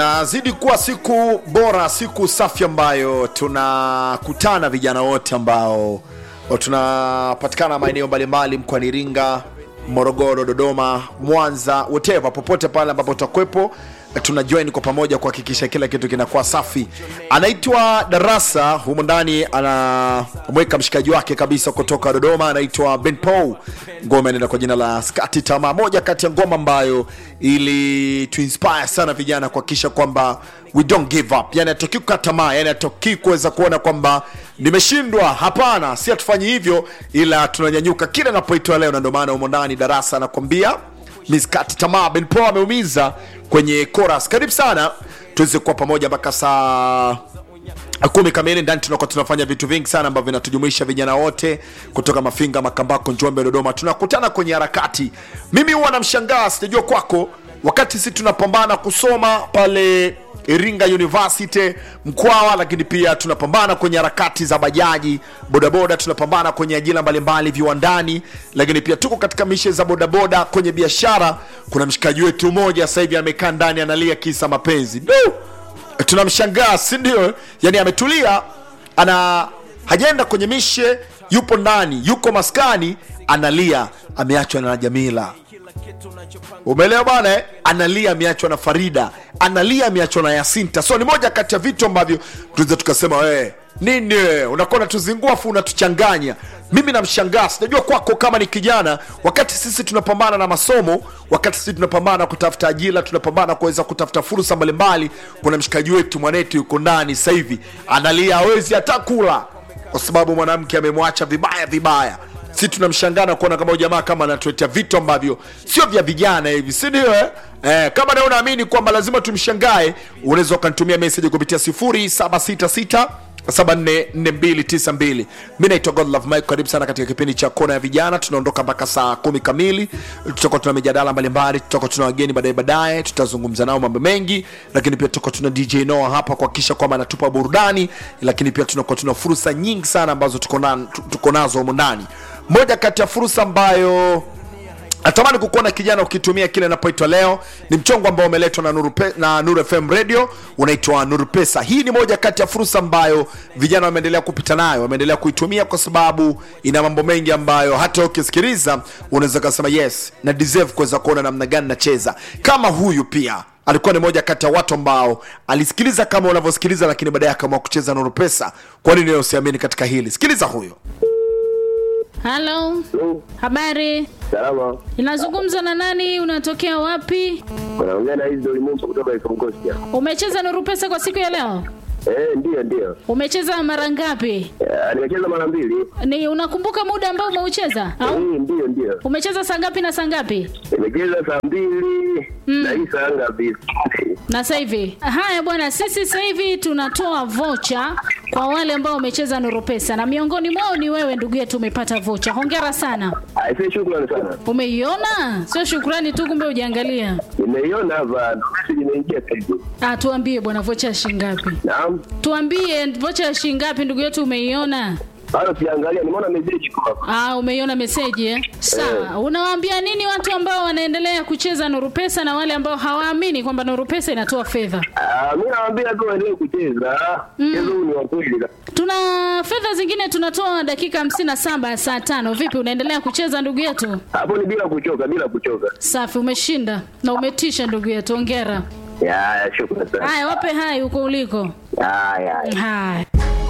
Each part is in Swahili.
Nazidi kuwa siku bora, siku safi ambayo tunakutana vijana wote ambao tunapatikana maeneo mbalimbali mkoani Iringa, Morogoro, Dodoma, Mwanza, whatever, popote pale ambapo tutakwepo tuna join kwa pamoja kuhakikisha kila kitu kinakuwa safi. Anaitwa Darasa, humu ndani anamweka mshikaji wake kabisa kutoka Dodoma, anaitwa Ben Paul. Ngoma inaenda kwa jina la Skati Tamaa, moja kati ya ngoma ambayo ili tuinspire sana vijana kuhakikisha kwamba we don't give up, yani hatoki kukata tamaa, yani hatoki kuweza kuona kwamba nimeshindwa. Hapana, si hatufanyi hivyo, ila tunanyanyuka kila inapoitwa leo, na ndio maana humo ndani Darasa anakwambia miskati tamaa. Ben Paul ameumiza kwenye chorus. Karibu sana tuweze kuwa pamoja mpaka saa kumi kamili ndani tunakuwa tunafanya vitu vingi sana ambavyo vinatujumuisha vijana wote kutoka Mafinga, Makambako, Njombe, Dodoma. Tunakutana kwenye harakati. Mimi huwa namshangaa, sijajua kwako, wakati sisi tunapambana kusoma pale Iringa University Mkwawa, lakini pia tunapambana kwenye harakati za bajaji, bodaboda, tunapambana kwenye ajira mbalimbali viwandani, lakini pia tuko katika mishe za bodaboda kwenye biashara. Kuna mshikaji wetu mmoja sasa hivi amekaa ndani analia kisa mapenzi du tunamshangaa si ndio? Yani ametulia, ana hajaenda kwenye mishe, yupo ndani, yuko maskani, analia, ameachwa na Jamila. Umeelewa bwana eh? Analia ameachwa na Farida, analia ameachwa na Yasinta. So ni moja kati ya vitu ambavyo tunaweza tukasema wewe nini wewe, unakuwa unatuzingua afu unatuchanganya. Mimi namshangaa, sijajua kwako kama ni kijana, wakati sisi tunapambana na masomo, wakati sisi tunapambana kutafuta ajira, tunapambana kuweza kutafuta fursa mbalimbali. Kuna mshikaji wetu mwanetu yuko ndani sasa hivi analia, hawezi hata kula kwa sababu mwanamke amemwacha vibaya vibaya si tunamshangaa na kuona kama jamaa kama anatuletea vitu ambavyo sio vya vijana hivi, si ndio? Eh, Eh, kama na unaamini kwamba lazima tumshangae, unaweza ukanitumia message kupitia 0766 744292. Mi naitwa Godlove Mike, karibu sana katika kipindi cha kona ya vijana. Tunaondoka mpaka saa kumi kamili, tutakuwa tuna mijadala mbalimbali, tutakuwa tuna wageni baadaye baadaye, tutazungumza nao mambo mengi, lakini pia tutakuwa tuna DJ Noah hapa kuhakikisha kwamba anatupa burudani, lakini pia tunakuwa tuna fursa nyingi sana ambazo tuko na- tuko nazo humu ndani. Moja kati ya fursa ambayo natamani kukuona kijana ukitumia kile inapoitwa leo ni mchongo ambao umeletwa na Nuru, Pe- na Nuru FM radio unaitwa Nuru Pesa. Hii ni moja kati ya fursa ambayo vijana wameendelea kupita nayo, wameendelea kuitumia kwa sababu ina mambo mengi ambayo hata ukisikiliza unaweza kusema yes na deserve kuweza kuona namna gani nacheza. Kama huyu pia alikuwa ni moja kati ya watu ambao alisikiliza kama unavyosikiliza, lakini baadaye akaamua kucheza Nuru Pesa. Kwa nini wewe usiamini katika hili? Sikiliza huyo. Halo, Hello, habari? salama. Inazungumza na nani? Unatokea wapi? Unaongea na hizi Dolimumba kutoka Ikongosia. Umecheza Nuru Pesa kwa siku ya leo? Eh, ndio ndio. Umecheza mara ngapi? Eh, nimecheza mara mbili. Ni unakumbuka muda ambao umeucheza Eh, au ndio ndio. umecheza saa ngapi na saa ngapi? Nimecheza saa mbili na hii saa ngapi? Na sasa hivi. Haya bwana, sisi sasa hivi tunatoa vocha kwa wale ambao wamecheza Nuru Pesa na miongoni mwao ni wewe ndugu yetu, umepata vocha. Hongera sana. Aisee, shukrani sana. Umeiona? Sio shukrani tu, kumbe ujiangalia. Nimeiona hapa, ndo message imeingia sasa hivi. Ah, tuambie bwana, vocha ya shilingi ngapi? Naam. Tuambie vocha ya shilingi ngapi ndugu yetu, umeiona? Bado siangalia, nimeona message iko hapa. Ah, umeiona meseji eh? Sawa. Unawaambia nini watu ambao wanaendelea kucheza Nuru Pesa na wale ambao hawaamini kwamba Nuru Pesa inatoa fedha? Ah, mimi nawaambia tu waendelee kucheza. Mchezo huu ni wa kweli. Tuna fedha zingine tunatoa dakika hamsini na saba ya saa tano. Vipi, unaendelea kucheza ndugu yetu? Hapo ni bila kuchoka, bila kuchoka. Safi, umeshinda na umetisha ndugu yetu, ongera. Ya, ya, shukrani sana. Haya, wape hai huko uliko. Ya, ya. ya. Haya.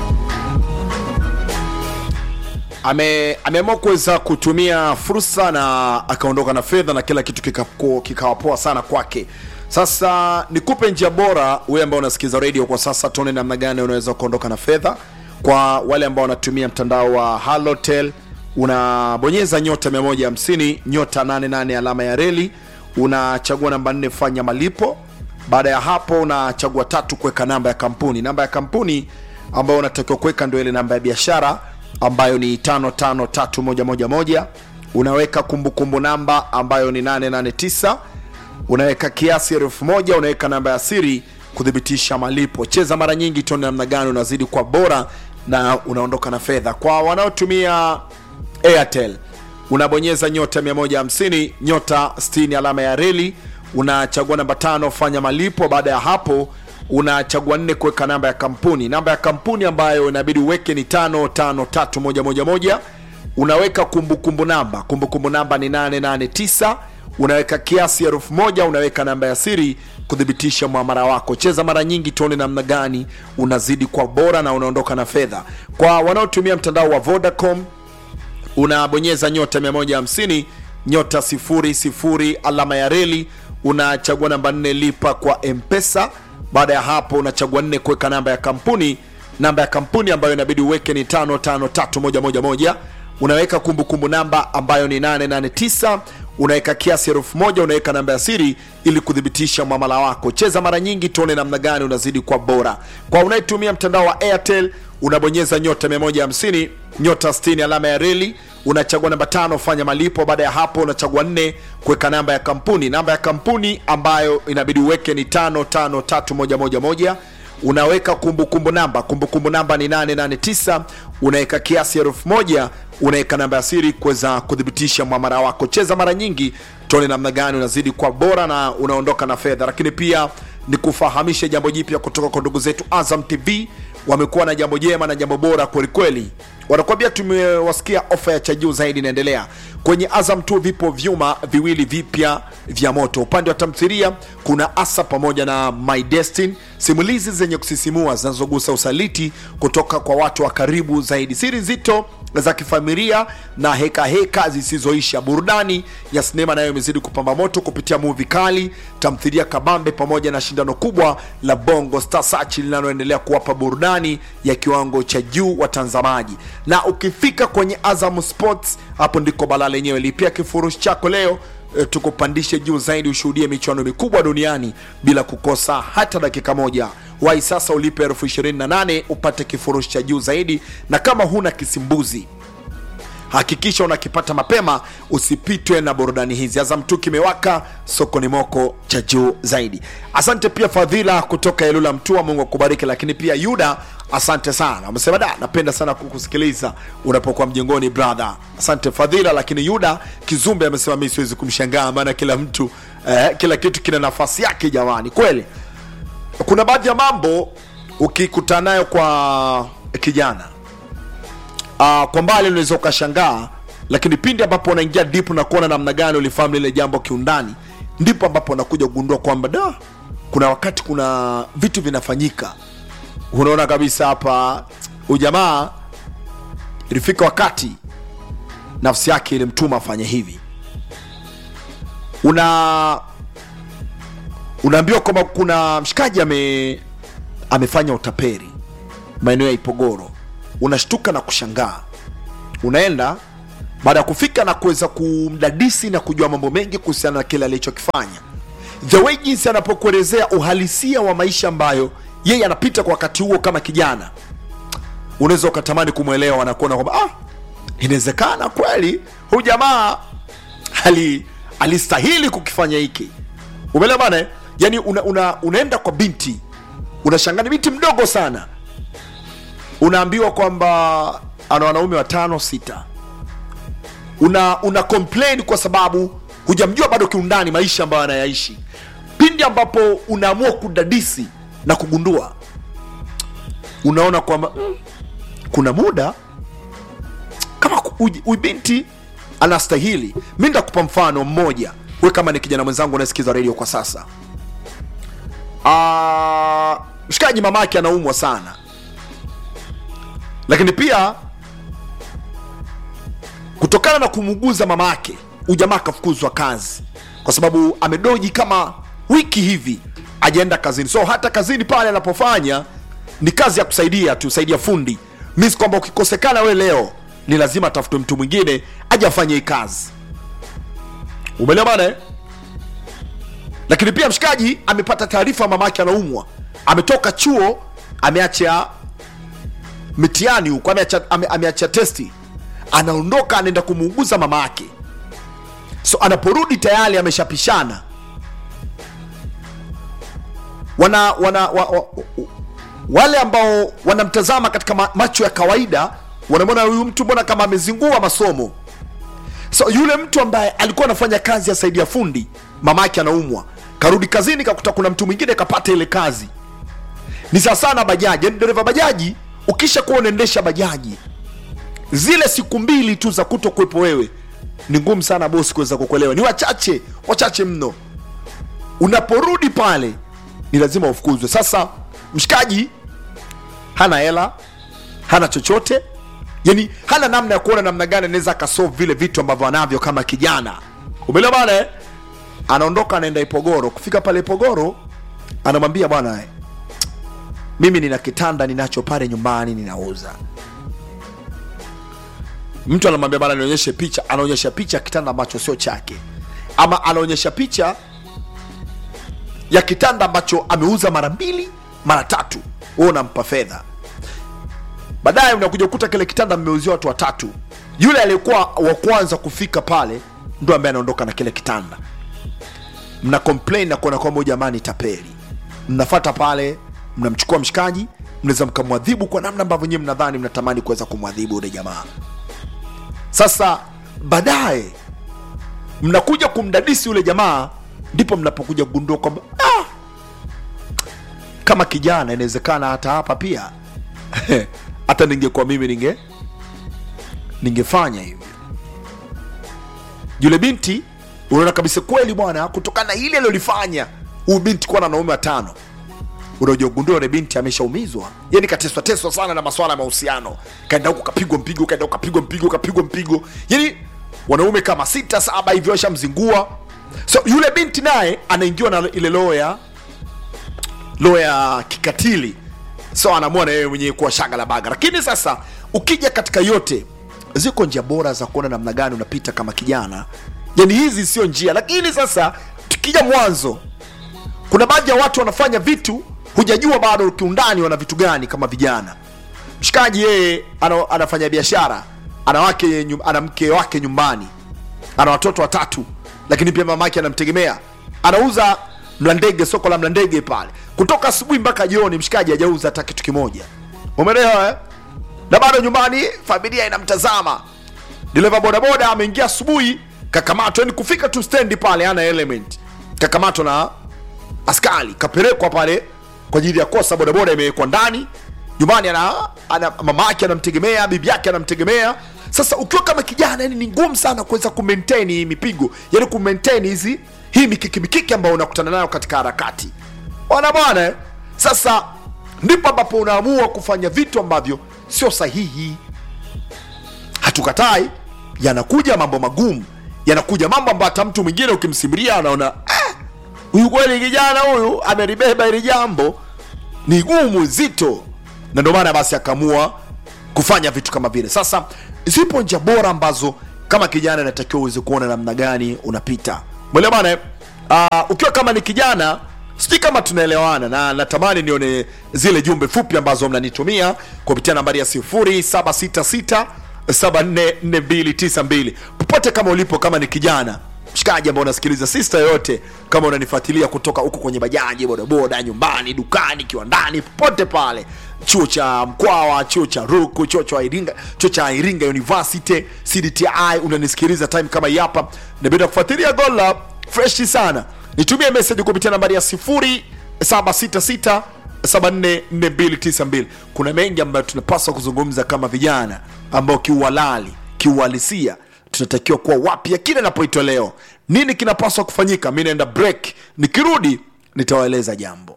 ame ameamua kuweza kutumia fursa na akaondoka na fedha na kila kitu kikapo- kikawa poa sana kwake sasa nikupe njia bora wewe ambao unasikiza radio kwa sasa tuone namna gani unaweza kuondoka na fedha kwa wale ambao wanatumia mtandao wa halotel unabonyeza nyota 150 nyota 88 alama ya reli unachagua namba 4 fanya malipo baada ya hapo unachagua tatu kuweka namba ya kampuni namba ya kampuni ambayo unatakiwa kuweka ndio ile namba ya biashara ambayo ni 553111 unaweka kumbukumbu namba ambayo ni 889 unaweka kiasi elfu moja unaweka namba ya siri kuthibitisha malipo cheza mara nyingi tuone namna gani unazidi kwa bora na unaondoka na fedha kwa wanaotumia airtel unabonyeza nyota 150 nyota 60 alama ya reli unachagua namba tano fanya malipo baada ya hapo unachagua nne kuweka namba ya kampuni namba ya kampuni ambayo inabidi uweke ni tano tano tatu moja moja moja unaweka kumbukumbu namba kumbukumbu namba ni 889 unaweka kiasi elfu moja unaweka namba ya siri kuthibitisha mwamara wako cheza mara nyingi tuone namna gani unazidi kwa bora na unaondoka na fedha kwa wanaotumia mtandao wa vodacom unabonyeza nyota 150 nyota 00 alama ya reli unachagua namba 4 lipa kwa mpesa baada ya hapo unachagua nne kuweka namba ya kampuni namba ya kampuni ambayo inabidi uweke ni 553111 unaweka kumbukumbu namba ambayo ni 889 unaweka kiasi elfu moja unaweka namba ya siri ili kuthibitisha mwamala wako cheza mara nyingi tuone namna gani unazidi kwa bora kwa unayetumia mtandao wa airtel unabonyeza nyota 150 nyota 60 alama ya reli unachagua namba tano fanya malipo baada ya hapo unachagua nne kuweka namba ya kampuni namba ya kampuni ambayo inabidi uweke ni tano tano tatu moja moja moja unaweka kumbukumbu namba kumbukumbu namba ni 889 unaweka kiasi elfu moja unaweka namba ya siri kuweza kuthibitisha mwamara wako cheza mara nyingi tuone namna gani unazidi kwa bora na unaondoka na fedha lakini pia ni kufahamisha jambo jipya kutoka kwa ndugu zetu azam tv wamekuwa na jambo jema na jambo bora kwelikweli wanakuambia tumewasikia ofa ya cha juu zaidi inaendelea kwenye azam tu vipo vyuma viwili vipya vya moto upande wa tamthiria kuna asa pamoja na my destin simulizi zenye kusisimua zinazogusa usaliti kutoka kwa watu wa karibu zaidi siri nzito za kifamilia na heka heka zisizoisha burudani ya sinema nayo imezidi kupamba moto kupitia muvi kali tamthilia kabambe pamoja na shindano kubwa la bongo star search linaloendelea kuwapa burudani ya kiwango cha juu watazamaji na ukifika kwenye azam sports hapo ndiko bala lenyewe lipia kifurushi chako leo e, tukupandishe juu zaidi ushuhudie michuano mikubwa duniani bila kukosa hata dakika moja wai sasa ulipe elfu 28 upate kifurushi cha juu zaidi na kama huna kisimbuzi hakikisha unakipata mapema usipitwe na burudani hizi azam tu kimewaka sokoni moko cha juu zaidi asante pia fadhila kutoka elula mtua mungu akubariki lakini pia yuda asante sana amesema da napenda sana kukusikiliza unapokuwa mjengoni brother asante fadhila lakini yuda kizumbe amesema mi siwezi kumshangaa maana kila mtu eh, kila kitu kina nafasi yake jamani kweli kuna baadhi ya mambo ukikutana nayo kwa kijana uh, kwa mbali unaweza ukashangaa lakini pindi ambapo unaingia deep na kuona namna gani ulifahamu lile jambo kiundani ndipo ambapo unakuja kugundua kwamba da kuna wakati kuna vitu vinafanyika unaona kabisa hapa ujamaa ilifika wakati nafsi yake ilimtuma afanye hivi una unaambiwa kwamba kuna mshikaji ame amefanya utaperi maeneo ya ipogoro unashtuka na kushangaa unaenda baada ya kufika na kuweza kumdadisi na kujua mambo mengi kuhusiana na kile alichokifanya the way jinsi anapokuelezea uhalisia wa maisha ambayo yeye anapita kwa wakati huo kama kijana unaweza ukatamani kumwelewa na kuona kwamba ah, inawezekana kweli huyu jamaa ali alistahili kukifanya hiki umeelewa bana eh? yani una, una, unaenda kwa binti unashangaa ni binti mdogo sana unaambiwa kwamba ana wanaume watano sita una una complain kwa sababu hujamjua bado kiundani maisha ambayo anayaishi pindi ambapo unaamua kudadisi na kugundua unaona kwamba mm, kuna muda kama huyu binti anastahili mi ndakupa mfano mmoja we kama ni kijana mwenzangu unasikiza redio kwa sasa Ah, mshikaji mamake anaumwa sana lakini pia kutokana na kumuuguza mama yake ujamaa akafukuzwa kazi kwa sababu amedoji kama wiki hivi ajaenda kazini so hata kazini pale anapofanya ni kazi ya kusaidia tu saidia fundi mis kwamba ukikosekana we leo ni lazima atafutwe mtu mwingine aje afanye hii kazi umeelewa bana eh? lakini pia mshikaji amepata taarifa mama yake anaumwa ametoka chuo ameacha mitihani huko ameacha, ame, ameacha testi anaondoka anaenda kumuuguza mama yake so anaporudi tayari ameshapishana wana, wana wa, wa, wale ambao wanamtazama katika ma, macho ya kawaida wanamwona huyu mtu mbona kama amezingua masomo so yule mtu ambaye alikuwa anafanya kazi ya saidia fundi mama yake anaumwa karudi kazini kakuta kuna mtu mwingine kapata ile kazi ni sawasawa na bajaji yani dereva bajaji ukisha kuwa unaendesha bajaji zile siku mbili tu za kuto kuwepo wewe ni ngumu sana bosi kuweza kukuelewa ni wachache wachache mno unaporudi pale ni lazima ufukuzwe sasa mshikaji hana hela hana chochote yani hana namna ya kuona namna gani anaweza akasolve vile vitu ambavyo anavyo kama kijana umeelewa bana eh? anaondoka anaenda ipogoro kufika pale ipogoro anamwambia bwana eh, mimi nina kitanda ninacho pale nyumbani ninauza mtu anamwambia bana nionyeshe picha anaonyesha picha ya kitanda ambacho sio chake ama anaonyesha picha ya kitanda ambacho ameuza mara mbili mara tatu wewe unampa fedha baadaye unakuja kukuta kile kitanda mmeuzia watu watatu yule aliyekuwa wa kwanza kufika pale ndo ambaye anaondoka na kile kitanda mna complain na kuona kwamba huyu jamaa ni tapeli mnafata pale mnamchukua mshikaji mnaweza mkamwadhibu kwa namna ambavyo nyewe mnadhani mnatamani kuweza kumwadhibu yule jamaa sasa baadaye mnakuja kumdadisi yule jamaa ndipo mnapokuja kugundua kwamba ah, kama kijana inawezekana hata hapa pia hata ningekuwa mimi ninge ningefanya hivyo yule binti unaona kabisa kweli bwana kutokana na ile alilolifanya huyu binti kuwa na wanaume watano unakuja kugundua yule binti ameshaumizwa yani kateswa teswa sana na maswala ya mahusiano kaenda huku kapigwa mpigo kaenda huku kapigwa mpigo kapigwa mpigo yani wanaume kama sita saba hivyo washamzingua so yule binti naye anaingiwa na ile roho ya roho ya kikatili so anaamua na yeye mwenyewe kuwa shaga la baga lakini sasa ukija katika yote ziko njia bora za kuona namna gani unapita kama kijana yani hizi sio njia lakini sasa tukija mwanzo kuna baadhi ya watu wanafanya vitu hujajua bado kiundani wana vitu gani kama vijana mshikaji yeye ana, anafanya biashara ana wake nyum- ana mke wake nyumbani ana watoto watatu lakini pia mamake anamtegemea anauza mlandege soko la mlandege pale kutoka asubuhi mpaka jioni mshikaji hajauza hata kitu kimoja umeelewa eh? na bado nyumbani familia inamtazama dereva bodaboda ameingia asubuhi kakamatwa yani kufika tu stendi pale ana element kakamatwa na askari kapelekwa pale kwa ajili ya kosa bodaboda imewekwa ndani nyumbani ana, ana mama yake anamtegemea bibi yake anamtegemea sasa ukiwa kama kijana yani ni ngumu sana kuweza kumaintain hii mipigo yani kumaintain hizi hii mikiki mikiki ambayo unakutana nayo katika harakati ona bwana eh? sasa ndipo ambapo unaamua kufanya vitu ambavyo sio sahihi hatukatai yanakuja mambo magumu yanakuja mambo ambayo hata mtu mwingine ukimsimulia anaona "Ah, huyu kweli kijana huyu amelibeba hili jambo ni gumu zito na ndio maana basi akaamua kufanya vitu kama vile sasa zipo njia bora ambazo kama kijana inatakiwa uweze kuona namna gani unapita mwelewa bana eh? uh, ukiwa kama ni kijana sijui kama tunaelewana na natamani nione zile jumbe fupi ambazo mnanitumia kupitia nambari ya 0766 744292 popote kama ulipo kama ni kijana mshikaji ambao unasikiliza sista yoyote kama unanifuatilia kutoka huko kwenye bajaji bodaboda nyumbani dukani kiwandani popote pale chuo cha mkwawa chuo cha ruku chuo cha iringa chuo cha iringa university cdti unanisikiliza time kama hii hapa nabida kufuatilia gola freshi sana nitumie message kupitia nambari ya 0766 744292 kuna mengi ambayo tunapaswa kuzungumza kama vijana ambao kiuhalali kiuhalisia tunatakiwa kuwa wapya kile inapoitwa leo nini kinapaswa kufanyika mi naenda break nikirudi nitawaeleza jambo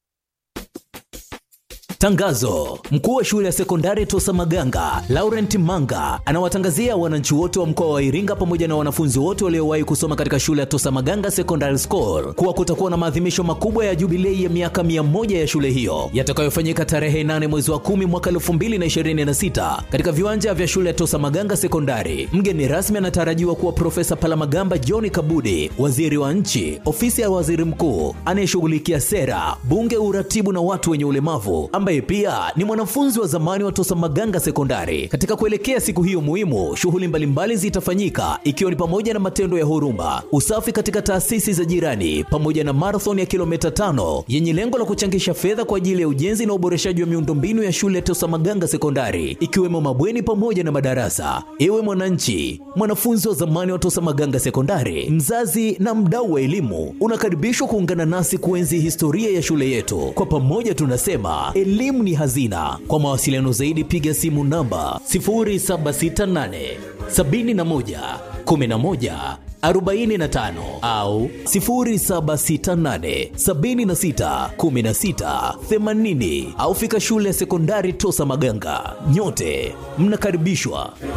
Tangazo: mkuu wa shule ya sekondari Tosa Maganga Laurent Manga anawatangazia wananchi wote wa mkoa wa Iringa pamoja na wanafunzi wote waliowahi kusoma katika shule ya Tosa Maganga Secondary School kuwa kutakuwa na maadhimisho makubwa ya jubilei ya miaka 100 ya shule hiyo yatakayofanyika tarehe 8 mwezi wa 10 mwaka 2026 katika viwanja vya shule ya Tosa Maganga Sekondari. Mgeni rasmi anatarajiwa kuwa Profesa Palamagamba John Kabudi, waziri wa nchi, ofisi ya waziri mkuu anayeshughulikia sera, bunge, uratibu na watu wenye ulemavu ambaye ambaye pia ni mwanafunzi wa zamani wa Tosa Maganga Sekondari. Katika kuelekea siku hiyo muhimu, shughuli mbalimbali zitafanyika ikiwa ni pamoja na matendo ya huruma, usafi katika taasisi za jirani, pamoja na marathon ya kilomita tano yenye lengo la kuchangisha fedha kwa ajili ya ujenzi na uboreshaji wa miundombinu ya shule ya Tosa Maganga Sekondari, ikiwemo mabweni pamoja na madarasa. Ewe mwananchi, mwanafunzi wa zamani wa Tosa Maganga Sekondari, mzazi na mdau wa elimu, unakaribishwa kuungana nasi kuenzi historia ya shule yetu. Kwa pamoja tunasema elimu ni hazina. Kwa mawasiliano zaidi, piga simu namba 0768 71 11 45 au 0768 76 16 80 au fika shule ya sekondari Tosa Maganga. Nyote mnakaribishwa.